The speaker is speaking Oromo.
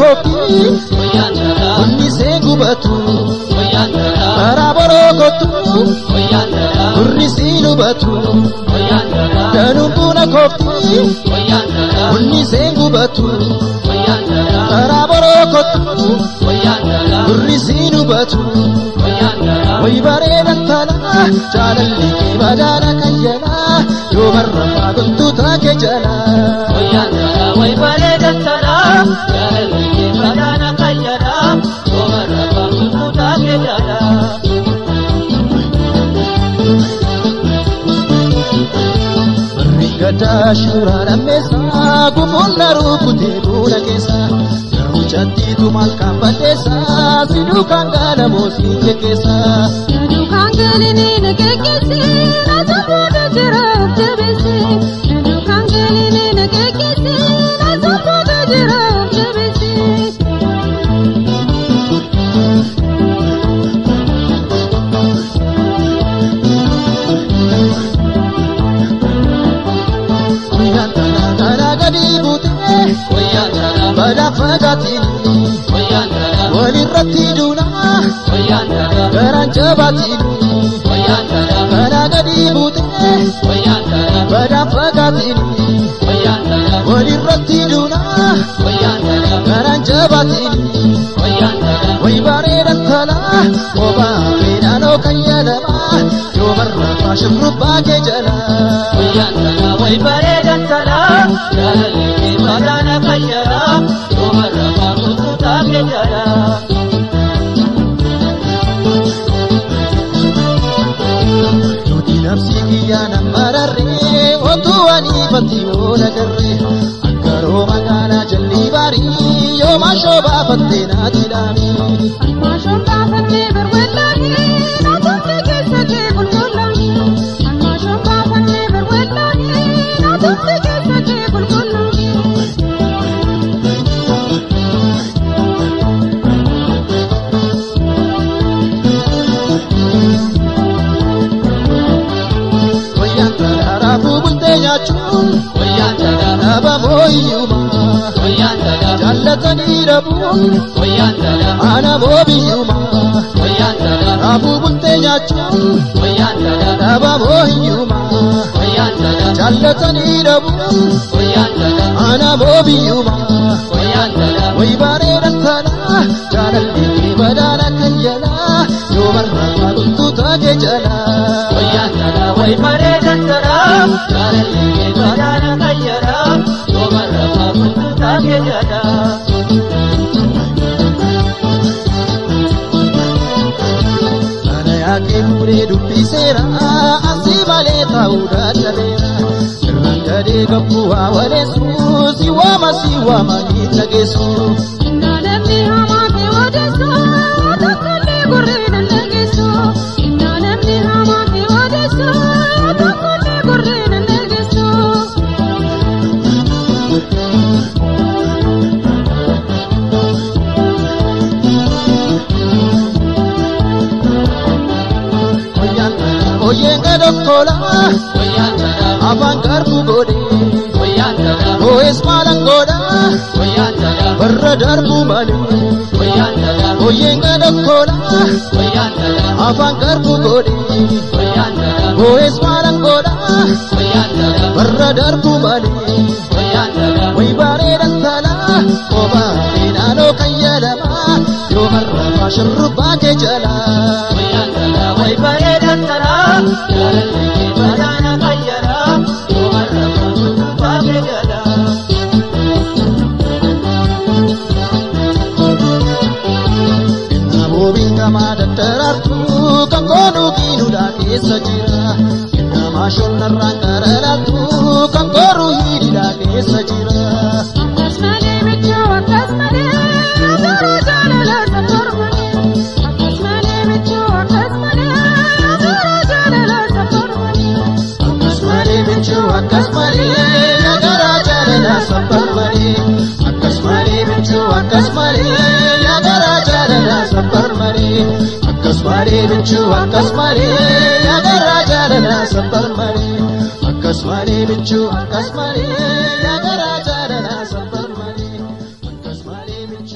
kooftii Hunnisee gubatu karaa borookotu Gurrisii lubatu danuun buna kooftii Hunnisee gubatu karaa borookotu Gurrisii lubatu Wayi bareedan tana jaalalli kee badaana kan jalaa yoo marra faagontuu taake jalaa. Way bareedan tana jaalalli kee badaana kan jalaa yoo marra faagontuu taake jalaa. Barri gadaa suuraa lammeessaa gufuun daruu kutee duula keessaa garuu chattiitu maal kan balleessaa siduu kan gaala moosii keessaa. Dukaan galinii na geggeessee na tokkoota jira jabeessee. Dukaan galinii na geggeessee na tokkoota jira jabeessee. Guyyaan tanaa kanaa gadi buutee Wayyaan tana badaa fagaatiin wayyaan tana walirratti duunaa wayyaan tana garaan jabaatiin wayyaan tana kanaa gadi buutee wayyaan tana badaa fagaatiin wayyaan tana walirratti duunaa wayyaan tana garaan jabaatiin wayyaan tana wayi bareedan talaa kophaa fedhaanoo kan yaadamaa yoo marraa faashin rubbaa kee jalaa. wayyaan tana way bareedan tana jaalalli kee badaana kan jalaa yoo marra faagontuu taake jalaa. Nuti nafsi kiyyaa nama rarree otuu ani ifatti oola garree akkaroo magaalaa jalli baarii yoo maashoo baafattee naati dhaamee. Almaashoon baafannee barbaaddaanii na tokko keessa kee qulqullaa'ee. Almaashoon baafannee barbaaddaanii na tokko keessa kee qulqullaa'ee. Wayyaan raafuu bultee nyaachuun Wayyaan tana dhaaba mooyyumaa wayyaan tana jaallatanii dhabuun wayyaan tana ana moobiyyumaa wayyaan tana raafuu bultee nyaachuun wayyaan tana dhaaba mooyyumaa wayyaan tana jaallatanii dhabuun wayyaan tana ana moobiyyumaa. wayyaan tana Way bareedan tana jaalalli kee badaana kan jalaa yoo marraa faagontuu taate jalaa. wayyaan tana way bareedan tana jaalalli kee badaana kan jalaa yoo marra faagontuu taate jalaa. Kana yaaqee fuudhee dubbiseera asii malee ta'uu dadhabeera. Sirnaan gadee gabbuu waa waleessu si waama si waama ni dhageessu. Innaa namni hamaa kee odeessaa tokkollee gurree nan dhageessu. Innaa namni hamaa kee odeessaa tokkollee gurree nan dhageessu. Wayyaan kana ooyyeen gadokkolaa wayyaan tana afaan garbuu godhee wayyaan tana oo'ees maalan godhaa wayyaan tana warra darbuu malee. wayyaan tana Ooyyeen gadokkolaa wayyaan tana afaan garbuu godhee wayyaan tana oo'ees maalan godhaa wayyaan tana warra darbuu malee. wayyaan tana Way bareedan talaa kophaa fedhaanoo kan yaadamaa yoo marraa faashin rubbaa kee jalaa. wayyaan tana way bareedan tana jaalalli kee badaana kan jalaa yoo marra faagontuu taate jalaa. Naboobiin gamaa daddaraartuu kan koonuu kiinuudhaa keessa jira. Namaa narraan qaralaaltuu kan kooruu hidhiidhaa keessa jira. Akkas malee michuu akkas malee adoora jaalalaa saffar malee. Akkas malee michuu akkas malee adoora jaalalaa saffar malee. Akkas malee michuu akkas malee yagaraa jaalalaa saffar malee. Akkas malee michuu akkas malee yagaraa jaalalaa saffar malee. Akkas malee michuu akkas malee yagaraa jaalalaa saffar malee. Akkas malee michuu akkas malee yagaraa jaalalaa.